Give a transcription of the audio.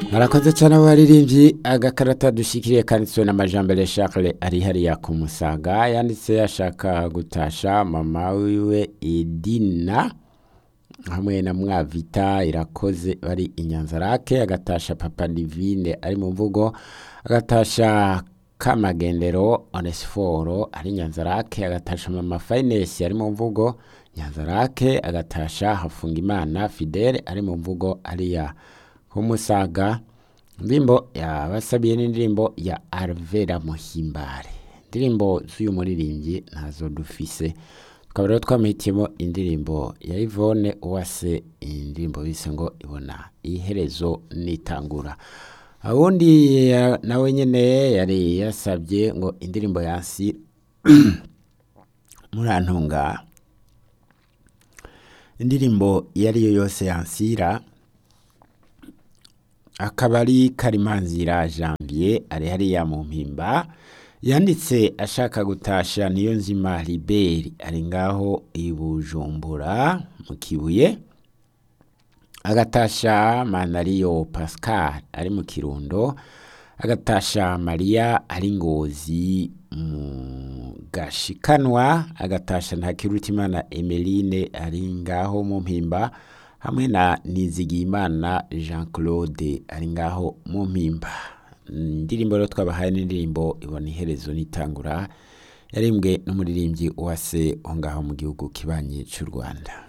murakoze cyane abaririmbyi agakarata dushikiriye kanditswe n'amajambere Charles ari hariya ku musaga yanditse ashaka gutasha mama wiwe Edina hamwe na mwavita irakoze bari inyanzarake agatasha papa divine ari mu mvugo agatasha kamagendero onesiforo ari nyanzarake agatasha mama finesi ari mu mvugo nyanzarake agatasha hafungimana fidele ari mu mvugo ariya kumusaga indirimbo yabasabiye n'indirimbo ya Alvera Muhimbare indirimbo z'uyu muririmbyi ntazo dufise tukaba rero twamuhitiyemo indirimbo ya Yvonne Uwase indirimbo bise ngo ibona iherezo nitangura awundi ya- nawe nyene yari yasabye ngo indirimbo yansi murantunga indirimbo iyo ari yo yose yansira akaba ari karimanzira janvier ari hariya mu mpimba yanditse ashaka gutasha niyo nzima liberi ari ngaho i bujumbura mu kibuye agatasha manariyo pascal ari mu kirundo agatasha mariya ari ngozi mu gashikanwa agatasha ntakirutimana emeline ari ngaho mu mpimba hamwe na nizigiyimana jean claude ari ngaho mu mpimba indirimbo rero twabahaye n'indirimbo ibona iherezo n'itangura yarimbwe n'umuririmbyi uwase aho ngaho mu gihugu kibanyi cy'u rwanda